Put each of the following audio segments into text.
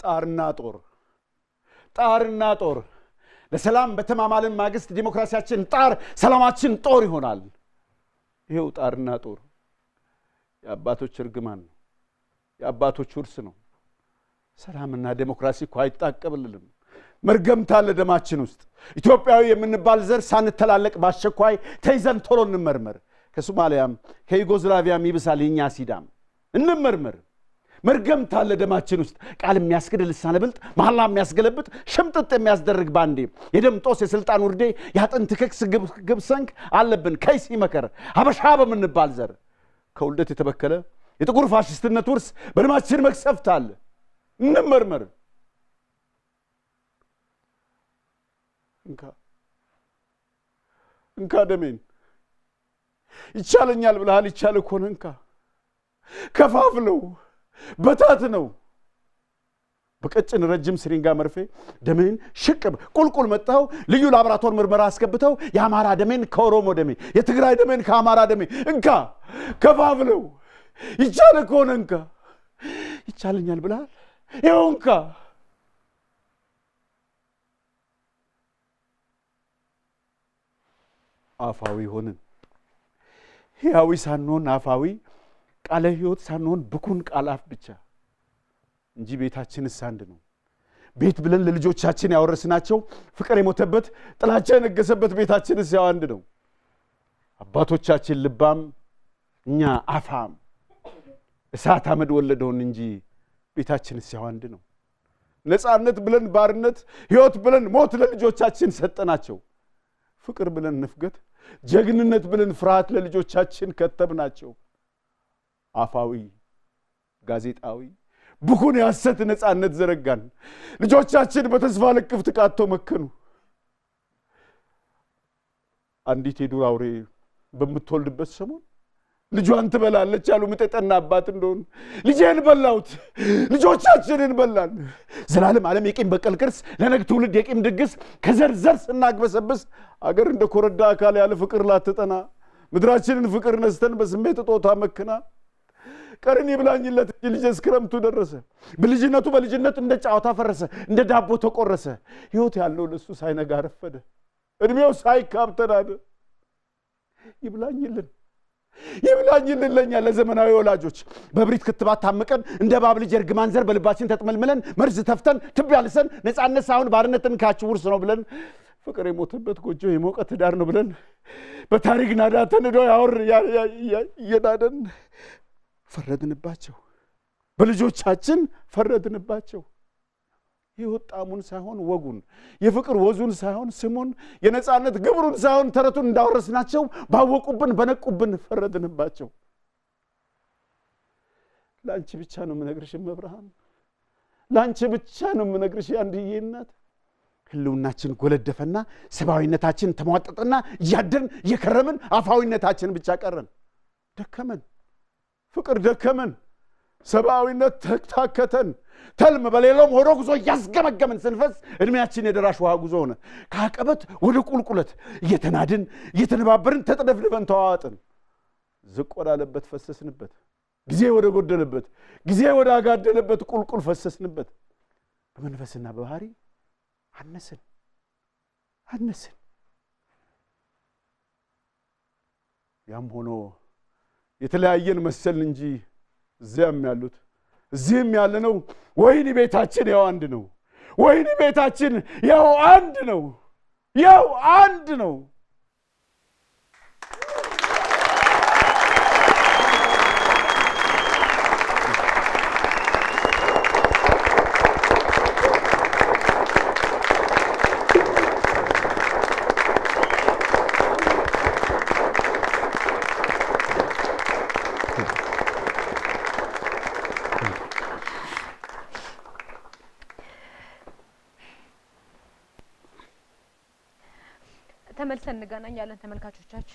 ጣርና ጦር ጣርና ጦር ለሰላም በተማማልን ማግስት ዲሞክራሲያችን ጣር፣ ሰላማችን ጦር ይሆናል። ይኸው ጣርና ጦር የአባቶች እርግማን ነው፣ የአባቶች ውርስ ነው። ሰላምና ዴሞክራሲ እኮ አይጣቀብልንም። መርገምት አለ ደማችን ውስጥ። ኢትዮጵያዊ የምንባል ዘር ሳንተላለቅ በአስቸኳይ ተይዘን ቶሎ እንመርመር። ከሶማሊያም ከዩጎዝላቪያም ይብሳል የእኛ ሲዳም። እንመርመር። መርገምት አለ ደማችን ውስጥ። ቃል የሚያስክድ ልሳነ ብልጥ፣ መሐላ የሚያስገለብጥ፣ ሽምጥጥ የሚያስደርግ ባንዴ፣ የደም ጦስ፣ የስልጣን ውርዴ፣ የአጥንት ክክስ ግብሰንክ አለብን ከይሲ መከር ሀበሻ በምንባል ዘር ከውልደት የተበከለ የጥቁር ፋሽስትነት ውርስ በደማችን መቅሰፍት አለ። እንመርመር። እንካ እንካ ደሜን ይቻለኛል ብለሃል። ይቻል እኮ ነው። እንካ ከፋፍለው በታት ነው በቀጭን ረጅም ስሪንጋ መርፌ ደሜን ሽቅብ ቁልቁል መጥተው ልዩ ላቦራቶር ምርመራ አስገብተው የአማራ ደሜን ከኦሮሞ ደሜ የትግራይ ደሜን ከአማራ ደሜ እንካ ከፋፍለው ይቻለ ከሆነ እንካ ይቻለኛል ብለሃል። ይኸው እንካ አፋዊ ሆንን። ሕያዊ ሳንሆን አፋዊ ቃለ ሕይወት ሳንሆን ብኩን ቃል አፍ ብቻ እንጂ ቤታችንስ አንድ ነው። ቤት ብለን ለልጆቻችን ያወረስናቸው ፍቅር የሞተበት ጥላቻ የነገሰበት ቤታችንስ ያው አንድ ነው። አባቶቻችን ልባም፣ እኛ አፋም እሳት አመድ ወለደውን እንጂ ቤታችንስ ያው አንድ ነው። ነፃነት ብለን ባርነት፣ ሕይወት ብለን ሞት ለልጆቻችን ሰጠናቸው። ፍቅር ብለን ንፍገት፣ ጀግንነት ብለን ፍርሃት ለልጆቻችን ከተብናቸው። አፋዊ ጋዜጣዊ ብኩን የሐሰት ነፃነት ዘረጋን። ልጆቻችን በተስፋ ልክፍት ቃቶ መከኑ። አንዲት የዱር አውሬ በምትወልድበት ሰሞን ልጇን ትበላለች አሉ ምጥ የጠና አባት እንደሆኑ። ልጄን በላሁት፣ ልጆቻችንን በላን። ዘላለም ዓለም የቂም በቀል ቅርስ፣ ለነግ ትውልድ የቂም ድግስ ከዘር ዘር ስናግበሰብስ አገር እንደ ኮረዳ አካል ያለ ፍቅር ላትጠና ምድራችንን ፍቅር ነስተን በስሜት እጦታ መክና ቀርን ይብላኝለት እንጂ ልጄ እስክረምቱ ደረሰ። በልጅነቱ በልጅነት እንደ ጨዋታ ፈረሰ፣ እንደ ዳቦ ተቆረሰ። ሕይወት ያለው ለሱ ሳይነጋ ረፈደ፣ ዕድሜው ሳይካብ ተናደ። ይብላኝልን ይብላኝልን ለኛ ለዘመናዊ ወላጆች በብሪት ክትባት ታምቀን እንደ እባብ ልጅ እርግማን ዘር በልባችን ተጥመልምለን መርዝ ተፍተን ትቢያ ልሰን ነፃነት ሳይሆን ባርነትን ካች ውርስ ነው ብለን ፍቅር የሞተበት ጎጆ የሞቀ ትዳር ነው ብለን በታሪክ ናዳ ተንዶ ያወር እየናደን ፈረድንባቸው። በልጆቻችን ፈረድንባቸው። ሕይወት ጣዕሙን ሳይሆን ወጉን፣ የፍቅር ወዙን ሳይሆን ስሙን፣ የነፃነት ግብሩን ሳይሆን ተረቱን እንዳወረስናቸው ባወቁብን በነቁብን ፈረድንባቸው። ለአንቺ ብቻ ነው የምነግርሽ እመብርሃን፣ ለአንቺ ብቻ ነው የምነግርሽ የአንድዬ እናት። ህልውናችን ጎለደፈና ሰብአዊነታችን ተሟጠጠና እያደርን እየከረምን አፋዊነታችን ብቻ ቀረን። ደከመን፣ ፍቅር ደከመን፣ ሰብአዊነት ተታከተን። ተልም በሌላውም ወደ ጉዞ እያስገመገምን ስንፈስ እድሜያችን የደራሽ ውሃ ጉዞ ሆነ። ከአቀበት ወደ ቁልቁለት እየተናድን እየተነባበርን ተጠደፍድበን ተዋዋጥን። ዝቅ ወዳለበት ፈሰስንበት፣ ጊዜ ወደ ጎደለበት ጊዜ ወደ አጋደለበት ቁልቁል ፈሰስንበት። በመንፈስና በባህሪ አነስን አነስን። ያም ሆኖ የተለያየን መሰልን እንጂ እዚያም ያሉት እዚህም ያለነው ወይኒ ቤታችን ያው አንድ ነው። ወይኒ ቤታችን ያው አንድ ነው። ያው አንድ ነው። ተመልሰን እንገናኛለን ተመልካቾቻችን።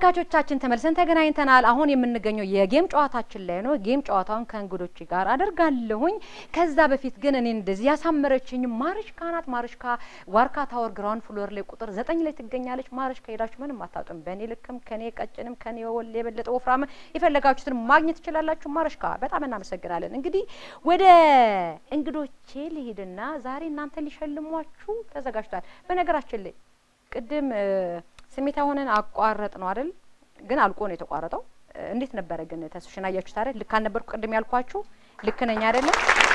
ተመልካቾቻችን ተመልሰን ተገናኝተናል። አሁን የምንገኘው የጌም ጨዋታችን ላይ ነው። ጌም ጨዋታውን ከእንግዶች ጋር አደርጋለሁኝ። ከዛ በፊት ግን እኔ እንደዚህ ያሳመረችኝ ማርሽካ ናት። ማርሽካ ዋርካ ታወር ግራውንድ ፍሎር ላይ ቁጥር ዘጠኝ ላይ ትገኛለች። ማርሽካ ሄዳችሁ ምንም አታጡም። በእኔ ልክም ከኔ ቀጭንም ከኔ ወል የበለጠ ወፍራም የፈለጋችሁትን ማግኘት ትችላላችሁ። ማርሽካ በጣም እናመሰግናለን። እንግዲህ ወደ እንግዶቼ ልሂድና ዛሬ እናንተ ሊሸልሟችሁ ተዘጋጅቷል። በነገራችን ላይ ቅድም ስሜታ ሆነን አቋረጥ ነው አይደል? ግን አልቆ ነው የተቋረጠው። እንዴት ነበረ ግን ተስፍሽን አያችሁት አይደል? ልክ አልነበርኩ ቅድም ያልኳችሁ ልክ ነኝ አይደለም?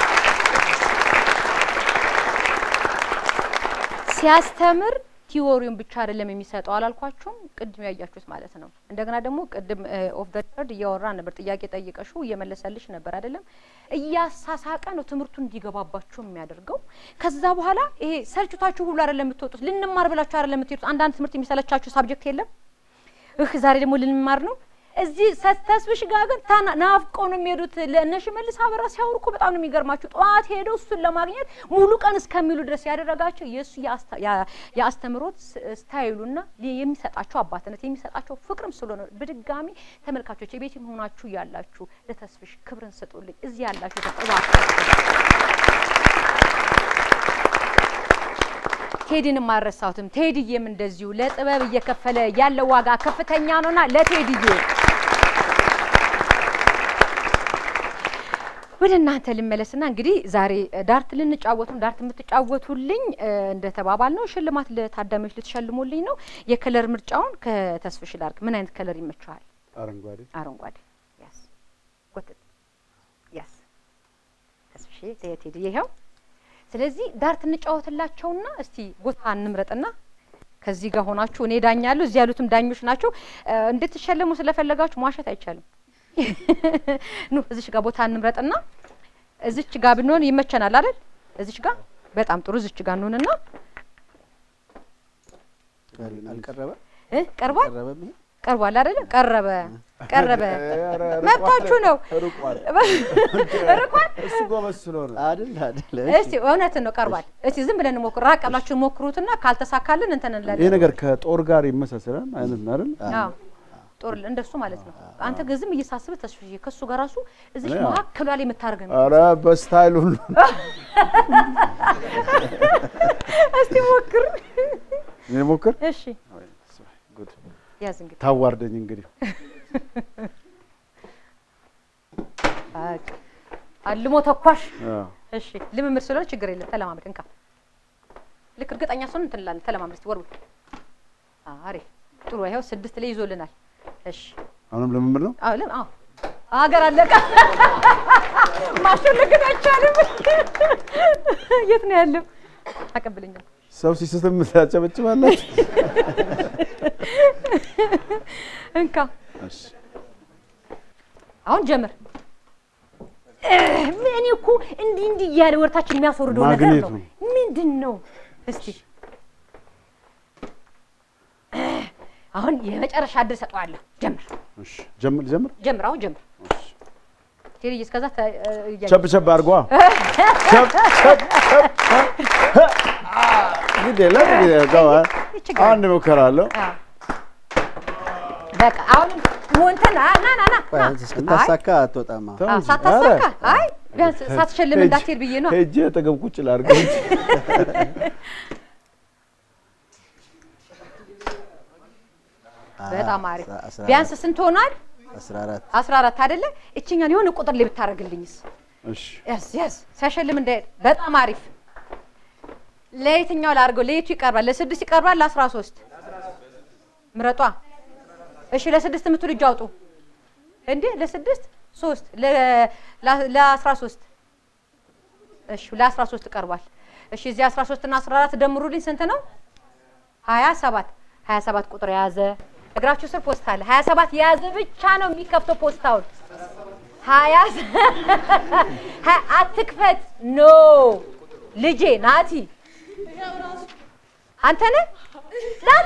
ሲያስተምር ቲዎሪውን ብቻ አይደለም የሚሰጠው አላልኳችሁም? ቅድም ያያችሁት ማለት ነው። እንደገና ደግሞ ቅድም ኦፍ ደ ሪከርድ እያወራ ነበር፣ ጥያቄ ጠይቀሹ እየመለሰልሽ ነበር አይደለም? እያሳሳቀ ነው ትምህርቱን እንዲገባባችሁ የሚያደርገው። ከዛ በኋላ ይሄ ሰልችቷችሁ ሁሉ አይደለም የምትወጡት፣ ልንማር ብላችሁ አይደለም የምትሄዱት። አንዳንድ ትምህርት የሚሰለቻችሁ ሳብጀክት የለም። እህ ዛሬ ደግሞ ልንማር ነው እዚህ ተስፍሽ ጋር ግን ናፍቀው ነው የሚሄዱት። ለእነ ሽመልስ አበራ ሲያወሩ እኮ በጣም ነው የሚገርማችሁ። ጠዋት ሄደው እሱን ለማግኘት ሙሉ ቀን እስከሚሉ ድረስ ያደረጋቸው የእሱ የአስተምሮት ስታይሉና የሚሰጣቸው አባትነት የሚሰጣቸው ፍቅርም ስለሆነ በድጋሚ ተመልካቾች የቤት ሆናችሁ ያላችሁ ለተስፍሽ ክብርን ስጡልኝ። እዚህ ያላችሁ ቴዲንም አልረሳሁትም። ቴዲዬም እንደዚሁ ለጥበብ እየከፈለ ያለው ዋጋ ከፍተኛ ነውና ለቴዲዬ ወደ እናንተ ልመለስና እንግዲህ ዛሬ ዳርት ልንጫወቱም ዳርት የምትጫወቱልኝ እንደተባባል ነው ሽልማት ለታዳሚዎች ልትሸልሙልኝ ነው። የከለር ምርጫውን ከተስፍሽ ላድርግ። ምን አይነት ከለር ይመችሃል? አረንጓዴ አረንጓዴ። ያስ ጎትት ያስ ተስፍሽ ቴዲ ይኸው ስለዚህ ዳርት እንጫወትላቸውና እስቲ ቦታ እንምረጥና ከዚህ ጋር ሆናችሁ እኔ ዳኛለሁ፣ እዚህ ያሉትም ዳኞች ናቸው። እንድትሸለሙ ስለፈለጋችሁ መዋሸት አይቻልም። ኑ እዚች ጋር ቦታ እንምረጥና እዚች ጋር ብንሆን ይመቸናል አይደል? እዚች ጋር በጣም ጥሩ። እዚች ጋር እንሆንና አልቀረበ እ ቀርቧል ቀረበ ይሄ ቀርቧል አይደለ? ቀረበ ቀረበ። መብታችሁ ነው። ርቋል። ርቋል። እሱ ጎበዝ ስለሆነ አይደል አይደል እስቲ እውነትን ነው ቀርቧል። እስቲ ዝም ብለን ሞክሩ። ራቅ ብላችሁ ሞክሩትና ካልተሳካልን እንትን ይሄ እንላለን። ነገር ከጦር ጋር ይመሳሰላል አይነት ነው አይደል? አዎ ጦር እንደሱ ማለት ነው። አንተ ግን ዝም እየሳስብህ ተስፍዬ ከሱ ጋር ራሱ እዚህ እኔ አዎ። መካከሏ ላይ የምታደርግ ነው። ኧረ በስታይል ሁሉ እስቲ ሞክር። እኔ ሞክር። እሺ ጉድ ያዝ እንግዲህ ታዋርደኝ እንግዲህ በቃ አልሞ ተኳሽ። አዎ። እሺ ልምምድ ስለሆነ ችግር የለም። ተለማመድ እንካ። ልክ እርግጠኛ ስሆን እንትን እንላለን። ተለማመድ እስቲ ወርውር። አሪፍ ጥሩ። ይኸው ስድስት ላይ ይዞልናል። እሺ አሁንም ልምምድ ነው። አዎ ለም አዎ ሀገር አለቀ። ማሸነፍ ግን አይቻልም። የት ነው ያለው? አቀብለኛል። ሰው ሲስትም ታጨበጭባላችሁ። እንካ እሺ አሁን ጀምር። እኔ እኮ እንዲህ እንዲህ እያለ ወርታችን የሚያስወርደው ነገር ማግኔት ነው። ነው። ምንድን ነው? እስቲ አሁን የመጨረሻ እድል ሰጠዋለሁ። ጀምር እሺ ጀምር ጀምር። ጀምር፣ አሁን ጀምር። ቴዲ እስከዛ ተ- እያየሁ ቸብ ቸብ አድርጓ። ቸብ ቸብ ቸብ ግድ የለም እንግዲህ እዛው አ- ችግር አንድ ሙከራ አለው። አዎ። በቃ አሁን ሞንተን ና ና ና ና እስክታሳካ አትወጣም አሁን። ተው አዎ፣ እንጂ። ሳታሳካ ኧረ፣ አይ ቢያንስ ሳትሸልም ሄጅ- እንዳትሄድ ብዬ ነው። ሄጄ አጠገብ ቁጭ ላድርገው እንጂ። በጣም አሪፍ። አስራ- አስራ ቢያንስ አራት ስንት ሆኗል? አስራ አራት አስራ አራት አይደለ? እችኛን የሆነ ቁጥር ላይ ብታደርግልኝስ? እሺ ያስ ያስ ሲያሸልም እንዳይሄድ። በጣም አሪፍ። ለየትኛው ላድርገው? ለየቱ ይቀርባል? ለስድስት ይቀርባል? ለአስራ ሶስት ምረጧ። እሺ ለስድስት የምትሉ እጅ አውጡ። እንዴ ለስድስት ሶስት ለ- ለ- ለአስራ ሶስት እሺ ለአስራ ሶስት ቀርቧል። እሺ እዚህ አስራ ሶስት እና አስራ አራት ደምሩልኝ ስንት ነው? ሀያ ሰባት ሀያ ሰባት ቁጥር የያዘ እግራችሁ ስር ፖስታ አለ። ሀያ ሰባት የያዘ ብቻ ነው የሚከፍተው ፖስታውን። ሀያ ሀ- አትክፈት። ኖ ልጄ ናቲ አንተ ነህ ናቲ።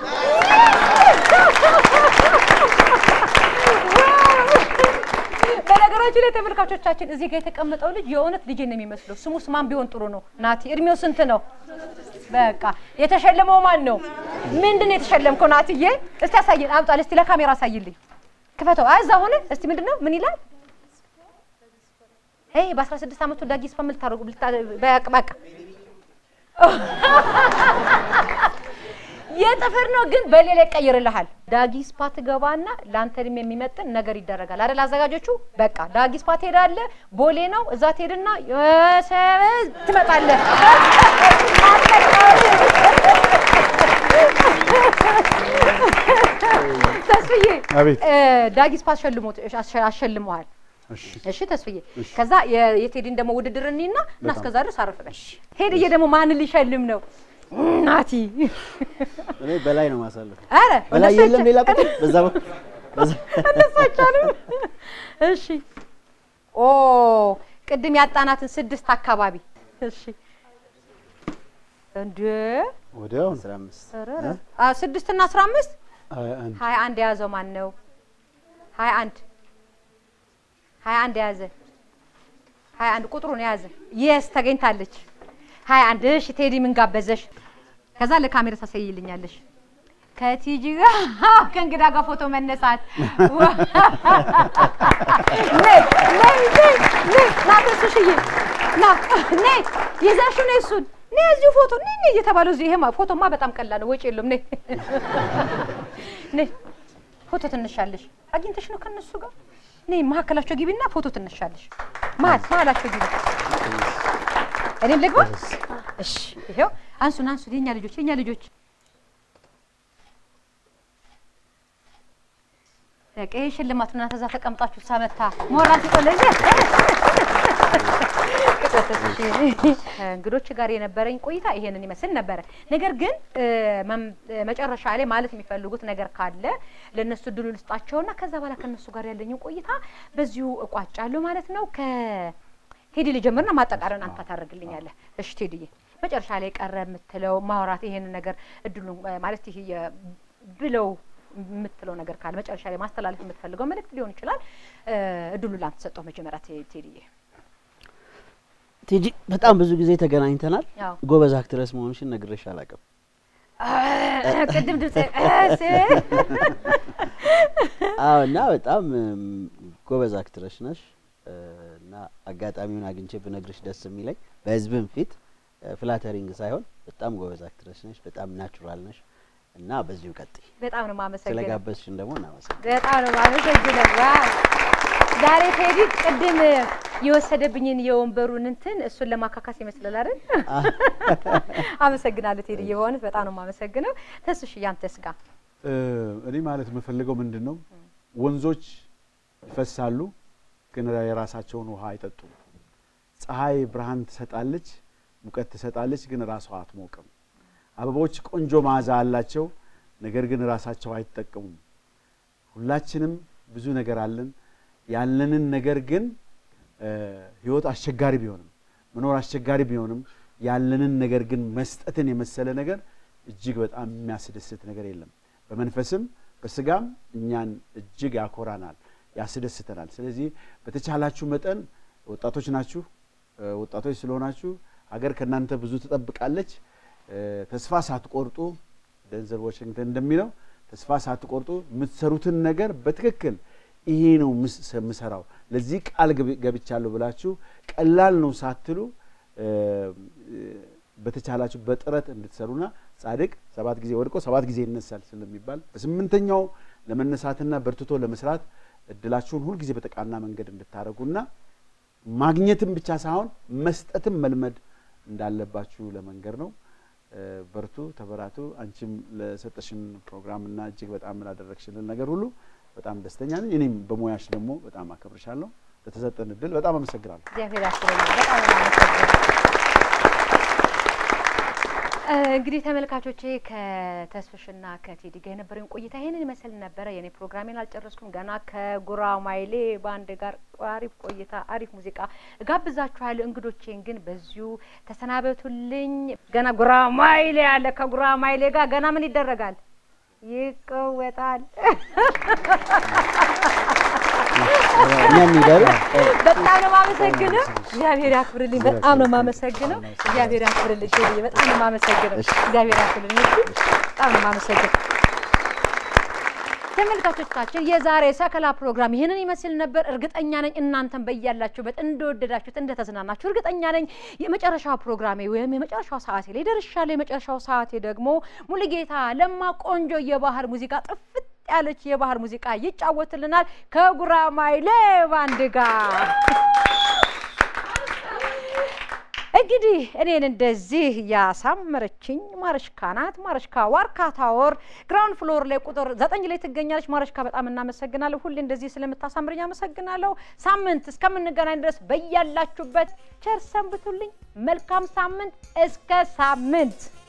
በነገራችን ላይ ተመልካቾቻችን እዚህ ጋር የተቀመጠው ልጅ የእውነት ልጄ ነው የሚመስለው። ስሙስ ማን ቢሆን ጥሩ ነው? ናቲ። እድሜው ስንት ነው? በቃ የተሸለመው ማን ነው? ምንድን ነው የተሸለምከው? ናትዬ እስቲ ያሳየን፣ አምጣል እስቲ ለካሜራ አሳይልኝ። ክፈተው። አይ እዛ ሆነ። እስቲ ምንድን ነው? ምን ይላል? ይሄ በ16 ዓመቱ ዳጊ ስፓ ምን ልታደርጉ በቃ በቃ የጥፍር ነው ግን በሌላ ይቀይርልሃል። ዳጊ ስፓ ትገባና ለአንተ እድሜ የሚመጥን ነገር ይደረጋል አይደል? አዘጋጆቹ በቃ ዳጊ ስፓ ትሄዳለህ። ቦሌ ነው እዛ ትሄድና የሰበዝ ትመጣለህ። ተስፍዬ አቤት። እ፣ ዳጊ ስፓ አሸልሞት አሸልመዋል። እሺ እሺ ተስፍዬ፣ ከዛ የ- የቴዲን ደግሞ ውድድር እኒና እና እስከዛ ድረስ አረፍ በል። ሄድዬ ደግሞ ማንን ሊሸልም ነው? ናቲ እኔ በላይ ነው ማሳለፍ። አረ በላይ እነሱ የለም አይቻ- ሌላ ቁጥር በዛ በ- በዛ እነሱ አይቻልም። እሺ ኦ ቅድም ያጣናትን ስድስት አካባቢ እሺ እንደ ወዲያው አስራ አምስት አ ስድስት እና አስራ አምስት ሀያ አንድ ሀያ አንድ የያዘው ማን ነው? ሀያ አንድ ሀያ አንድ የያዘ ሀያ አንድ ቁጥሩን የያዘ የስ ተገኝታለች። ሀያ አንድ እሺ ቴዲ ምን ጋበዘሽ? ከዛ ለካሜራ ታሳይልኛለሽ። ከቲጂ ጋር ከእንግዳ ጋር ፎቶ መነሳት ነይ ነይ ነይ ነይ ና ተስሽዬ ና ነይ ይዘሽው ነይ እሱን ነይ እዚሁ ፎቶ ነይ ነይ እየተባለው እዚህ ይሄማ ፎቶማ በጣም ቀላል ነው፣ ወጪ የለውም። ነይ ነይ ፎቶ ትነሻለሽ። አግኝተሽ ነው ከነሱ ጋር ነይ መሀከላቸው ግቢና ፎቶ ትነሻለሽ። መሀል መሀላቸው ግቢ። እኔም ልግባ። እሺ ይሄው አንሱን አንሱን፣ የኛ ልጆች የኛ ልጆች በቃ ይሄ ሽልማት እናንተ እዛ ተቀምጣችሁ ሳመታ ሞራል ሲቆለኝ እንግዶች ጋር የነበረኝ ቆይታ ይሄንን ይመስል ነበረ። ነገር ግን እ፣ መም- እ፣ መጨረሻ ላይ ማለት የሚፈልጉት ነገር ካለ ለእነሱ እድሉ ልስጣቸውና ከዛ በኋላ ከእነሱ ጋር ያለኝን ቆይታ በዚሁ እቋጫለሁ ማለት ነው። ከቴዲ ልጀምርና ማጠቃለያን አንተ ታደርግልኛለህ። እሺ ቴዲዬ፣ መጨረሻ ላይ ቀረ የምትለው ማውራት ይሄንን ነገር እድሉ ማለት ይሄ የ- ብለው የምትለው ነገር ካለ መጨረሻ ላይ ማስተላለፍ የምትፈልገው መልእክት ሊሆን ይችላል። እ፣ እድሉ ላንተ ሰጠው። መጀመሪያ ቴ- ቴዲዬ ቲጂ በጣም ብዙ ጊዜ ተገናኝተናል። ያው ጎበዝ አክትረስ መሆንሽን ነግሬሽ አላውቅም። ቅድም ድምጽ አዎ እና በጣም እም፣ ጎበዝ አክትረስ ነሽ እ፣ እና አጋጣሚውን አግኝቼ ብነግርሽ ደስ የሚለኝ በህዝብም ፊት ፍላተሪንግ ሳይሆን በጣም ጎበዝ አክትረስ ነሽ፣ በጣም ናቹራል ነሽ እና በዚሁ ቀጥይ። በጣም ነው የማመሰግነው። ስለጋበዝሽን ደግሞ እናመሰግናለን። በጣም ነው የማመሰግነው። ዋው ዛሬ ቴዲ ቅድም የወሰደብኝን የወንበሩን እንትን እሱን ለማካካስ ይመስላል አይደል? አመሰግናለሁ ቴዲ፣ የሆነት በጣም ነው የማመሰግነው። ተስሽ ያንተስ ጋር እ፣ እኔ ማለት የምፈልገው ምንድን ነው ወንዞች ይፈሳሉ፣ ግን የራሳቸውን ውሃ አይጠጡም። ፀሐይ ብርሃን ትሰጣለች፣ ሙቀት ትሰጣለች፣ ግን ራሷ አትሞቅም። አበቦች ቆንጆ መዓዛ አላቸው፣ ነገር ግን ራሳቸው አይጠቀሙም። ሁላችንም ብዙ ነገር አለን። ያለንን ነገር ግን እ፣ ህይወት አስቸጋሪ ቢሆንም መኖር አስቸጋሪ ቢሆንም ያለንን ነገር ግን መስጠትን የመሰለ ነገር እጅግ በጣም የሚያስደስት ነገር የለም። በመንፈስም በስጋም እኛን እጅግ ያኮራናል፣ ያስደስተናል። ስለዚህ በተቻላችሁ መጠን ወጣቶች ናችሁ። እ፣ ወጣቶች ስለሆናችሁ ሀገር ከእናንተ ብዙ ትጠብቃለች። እ፣ ተስፋ ሳትቆርጡ ደንዘል ዋሽንግተን እንደሚለው ተስፋ ሳትቆርጡ የምትሰሩትን ነገር በትክክል ይሄ ነው ምስ- የምሰራው ለዚህ ቃል ገብ- ገብቻለሁ ብላችሁ ቀላል ነው ሳትሉ እ፣ እ፣ በተቻላችሁ በጥረት እንድትሰሩና ጻድቅ ሰባት ጊዜ ወድቆ ሰባት ጊዜ ይነሳል ስለሚባል በስምንተኛው ለመነሳትና በርትቶ ለመስራት እድላችሁን ሁልጊዜ በተቃና መንገድ እንድታደርጉና ማግኘትም ብቻ ሳይሆን መስጠትም መልመድ እንዳለባችሁ ለመንገር ነው። እ፣ በርቱ፣ ተበራቱ። አንቺም ለሰጠሽን ፕሮግራምና እጅግ በጣም ላደረግሽልን ነገር ሁሉ በጣም ደስተኛ ነኝ። እኔም በሙያሽ ደግሞ በጣም አከብርሻለሁ። ለተሰጠን እድል በጣም አመሰግናለሁ። እግዚአብሔር ያክብረኝ። በጣም ነው የማመሰግነው። እ፣ እንግዲህ ተመልካቾቼ ከተስፍሽና ከቴዲ ጋር የነበረኝ ቆይታ ይሄንን ይመስል ነበረ። የኔ ፕሮግራሜን አልጨረስኩም። ገና ከጉራማይሌ ባንድ ጋር አሪፍ ቆይታ፣ አሪፍ ሙዚቃ እጋብዛችኋለሁ። እንግዶቼን ግን በዚሁ ተሰናበቱልኝ። ገና ጉራማይሌ አለ። ከጉራማይሌ ጋር ገና ምን ይደረጋል? ይቀወጣል። እኛም ይደሩ በጣም ነው የማመሰግነው። እግዚአብሔር ያክብርልኝ። በጣም ነው የማመሰግነው። እግዚአብሔር ያክብርልኝ። ቴዲዬ በጣም ነው የማመሰግነው። እግዚአብሔር ያክብርልኝ። እሺ፣ በጣም ነው የማመሰግነው። ተመልካቾቻችን የዛሬ ሰከላ ፕሮግራም ይህንን ይመስል ነበር። እርግጠኛ ነኝ እናንተን በያላችሁበት እንደወደዳችሁት እንደተዝናናችሁ እርግጠኛ ነኝ። የመጨረሻው ፕሮግራሜ ወይም የመጨረሻው ሰዓቴ ላይ ደርሻለሁ። የመጨረሻው ሰዓቴ ደግሞ ሙሉጌታ ለማ ቆንጆ የባህል ሙዚቃ ጥፍት ያለች የባህል ሙዚቃ ይጫወትልናል ከጉራማይሌ ባንድ ጋር። እንግዲህ እኔን እንደዚህ ያሳመረችኝ ማረሽካ ናት። ማረሽካ ዋርካ ታወር ግራውንድ ፍሎር ላይ ቁጥር ዘጠኝ ላይ ትገኛለች። ማረሽካ በጣም እናመሰግናለሁ። ሁሌ እንደዚህ ስለምታሳምርኝ አመሰግናለሁ። ሳምንት እስከምንገናኝ ድረስ በያላችሁበት ቸር ሰንብቱልኝ። መልካም ሳምንት። እስከ ሳምንት